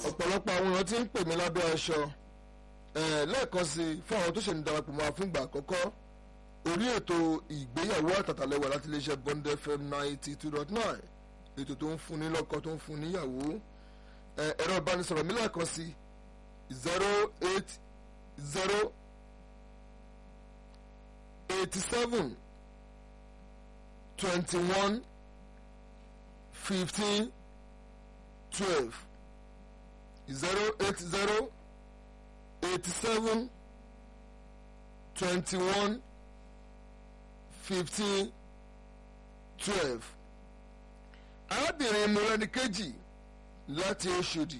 ọ̀pọ̀lọpọ̀ àwọn èèyàn ti ń pè mí lábẹ́ aṣọ lẹ́ẹ̀kan sí i fún àwọn tó ṣe ń darapọ̀ mọ́ àfúngbà àkọ́kọ́ orí ètò ìgbéyàwó àtàtàlẹ́wà láti iléeṣẹ́ Bond FM ninety two dot nine ètò tó ń fún ní lọ́kọ tó ń fún níyàwó ẹ̀rọ ìbánisọ̀rọ̀ mi lẹ́ẹ̀kan sí zero eight zero eighty seven twenty one fifteen twelve zero eight zero eighty seven twenty one fifteen twelve arábìnrin mọ́rẹ́nìkejì láti Ọ̀ṣọ́dì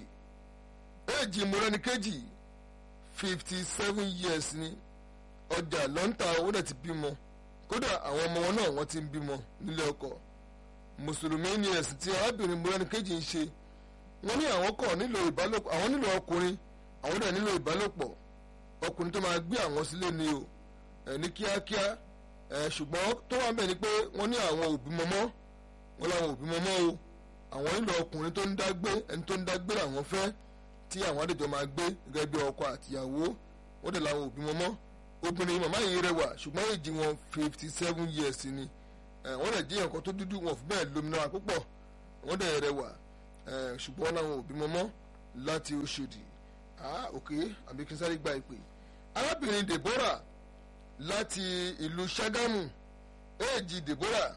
èjì mọ́rẹ́nìkejì fifty seven years ni ọjà lọ́ńtà owó dẹ̀ ti bímọ kódà àwọn ọmọ wọn náà wọ́n ti ń bímọ nílé ọkọ mùsùlùmí ni ẹ̀sìn tí arábìnrin mọ́rẹ́nìkejì ń ṣe wọ́n ní àwọn kọ̀ nílò ìbálòpọ̀ àwọn nílò ọkùnrin àwọn dẹ̀ nílò ìbálòpọ̀ ọkùnrin tó máa gbé àwọn sílé ni o ẹ̀ ní kíákíá ẹ̀ ṣùgbọ́n tó wà ń bẹ̀ ni pé wọ́n ní àwọn òbí mọ́mọ́ wọ́n láwọn òbí mọ́mọ́ o àwọn nílò ọkùnrin tó ń dágbé ẹni tó ń dágbé làwọn fẹ́ tí àwọn àdèjọ máa gbé gẹ́gẹ́ bí ọkọ àtìyàwó wọ́n dẹ̀ láwọn òbí mọ́mọ́ obìnrin màmá yìí rẹwà ṣùgbọ́n èjì wọn fifty seven years ni wọ́n dẹ̀ jẹ́ nǹkan tó dúdú wọn fún bẹ́ẹ̀ lómìnira púpọ̀ wọ́n dẹ̀ rẹwà ṣùgbọ́n láwọn òbí mọ́mọ́ láti Ọ̀ṣọ́dì ah ok àbí kí n sáré gba ìpè arábìnrin Deborah láti ìlú Ṣàgámù èjì Deborah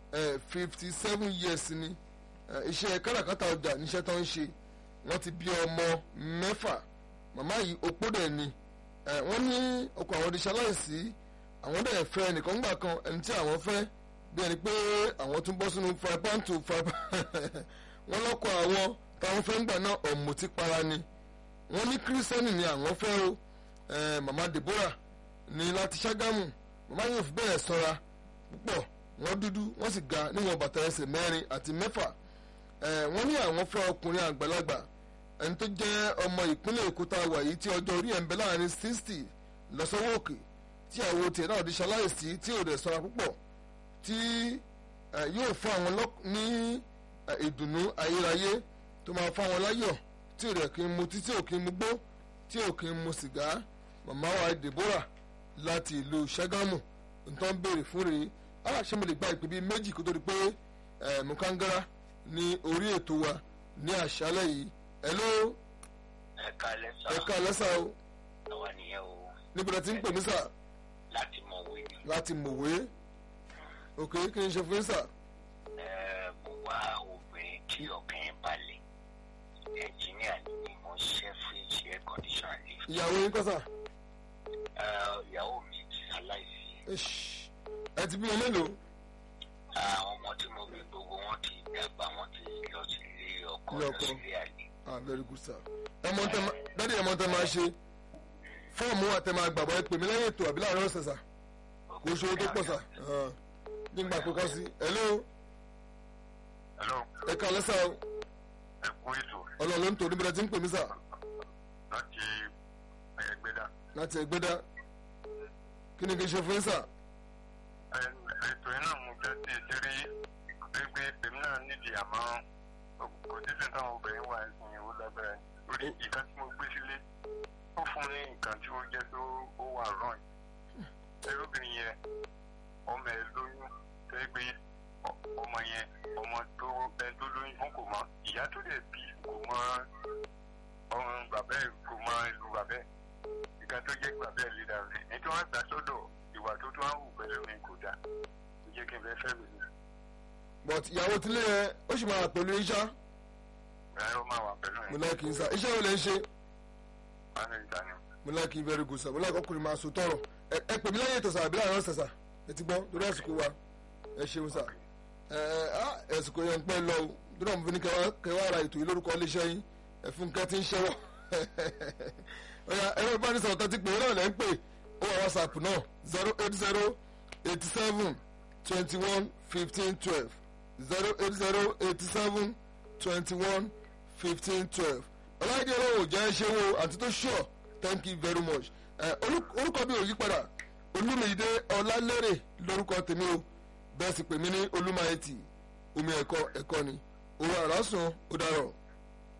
fifty seven years ni iṣẹ́ káràkátà ọjà níṣẹ́ tó ń ṣe wọ́n ti bí ọmọ mẹ́fà màmá yìí opó dẹ̀ ni wọ́n ní ọkọ àwọn oníṣẹ́ aláìsí àwọn dẹ̀ fẹ́ ẹnìkan gbà kan ẹni tí àwọn fẹ́ bí ẹni pé àwọn tún bọ́ sínú fry pan to fry pan wọ́n lọ́kọ àwọn táwọn fẹ́ ń gbà náà ọ̀mùtí para ni wọ́n ní kírísítẹ́nì ni àwọn fẹ́ o màmá Deborah ní láti Ṣàgámù màmá yóò fi bẹ́ẹ̀ sọ́ra púpọ̀ wọ́n dúdú wọ́n sì ga níwọ̀n bàtà ẹsẹ̀ mẹ́rin àti mẹ́fà wọ́n ní àwọn fẹ́ ọkùnrin àgbàlagbà ẹni tó jẹ́ ọmọ ìpínlẹ̀ Èkó tá a wà yìí tí ọjọ́ orí ẹ̀ ń bẹ láàrin sixty lọ́sọ́wọ́ òkè tí àwọn tiẹ̀ náà di ṣaláìsí tí ò dẹ̀ sọ́ra púpọ̀ tí yóò fún àwọn ní ìdùnnú ayérayé tó máa fún àwọn láyọ̀ tí ò dẹ̀ kí n mu tí tí ò kí n mu gbó tí ò kí n mu sìgá màmá wa Deborah láti ìlú Ṣàgámù nǹkan béèrè fún rèé ah ṣé mo lè gba ìpè bíi méjì kó tó di pé mukangara ní orí ètò wa ní àṣálẹ́ yìí hello. ẹ̀ka lẹ́sà. ẹ̀ka lẹ́sà o. àwa nìyẹn o. níbi tí ń pè mí sà. láti mọ̀wé ni. láti mọ̀wé. ok kí ni ṣe fún yín sà. ẹ mo wá obìnrin tí ọkàn balẹ̀ ẹnjìníà ni mo ṣe fíríjì air condition lift. ìyàwó yín kọ́ sà. ìyàwó mi ti aláìsí. ẹ ti bí wọn mélòó. àwọn ọmọ tí mo bí gbogbo wọn ti dàgbà wọn ti lọ sí ilé ọkọ lọ sí ilé àlè. ah very good sir. ẹ mọ tẹ ma dádì ẹ mọ tẹ máa ṣe fọ́ọ̀mù àtẹ máa gbàgbọ́ ẹ pè mí lẹ́yìn ètò àbí láàárọ̀ ọ̀sẹ̀ sà kò ṣòro tó pọ̀ sà nígbà kó kọ́ sí hello. hello. ẹ ká lẹ́sà o. ẹ kú ètò. ọlọ́run ló ń tò níbi tí ń pè mí sà. láti ẹgbẹ́dá. láti ẹgbẹ́dá kí ni kí n ṣe fún yín sà. ètò yìí náà mo jẹ́ sí ìṣeré pé èmi náà nídìí àmọ́ kòtíṣẹ́ táwọn obìnrin wà ní ìwò lábẹ́rẹ́ lórí ìkan tí mo gbé sílé ó fún ní nǹkan tí ó jẹ́ tó ó wà rán ẹ̀rọ obìnrin yẹn ọmọ ẹ̀ lóyún tó yẹ pé ọmọ yẹn ọmọ tó ẹ tó lóyún fún kò mọ ìyá tó lè bí kò mọ ọmọ bàbá ẹ̀ kò mọ ìlú bàbá ẹ̀ ìka tó jẹ́ bàbá ẹ̀ lè dà rẹ̀ ní tí wọ́n gbà sọ́dọ̀ ìwà tó tó ń hù pẹ̀lú mi kò dáa kò jẹ́ kí n fẹ́ fẹ́ mi ní. but ìyàwó tilé yẹn ó sì máa pẹ̀lú iṣá. ẹ ó máa wà pẹ̀lú mi. mo láìkì ń sá iṣẹ́ wo lè ń ṣe. wọ́n ní ìta ni. mo láìkì very good sir mo láìkì ọkùnrin máa so tọrọ ẹ ẹ pè mí lẹ́yìn ètò sà àbí láàárọ̀ ọ̀sẹ̀ sà ẹ ti gbọ́ lórí àsìkò wa ẹ ṣeun sà ẹ ẹ àsìkò yẹn ń pẹ́ lọ o dúró mo fi ní kẹwàá ra ètò yìí lórúkọ iléeṣẹ́ yín ẹ fún kẹ́ ti ń ṣẹ́wọ́ ọ̀yà ẹ̀rọ ìbánisọ̀rọ̀ tó ti pè é náà lẹ́ ń pè ó wà whatsapp náà zero eight zero eighty seven twenty one fifteen twelve zero eight zero eighty seven twenty one fifteen twelve ọláìdí ọlọ́wọ́ jẹ́ ṣé wo àti tó sure thank you very much orúkọ mi ò yí padà olúmídé ọlálérè lórúkọ tèmi o bẹ́ẹ̀ sì pè mí ní olúmáyétì omi ẹ̀kọ́ ẹ̀kọ́ ni òun àrásùn ó dárọ̀.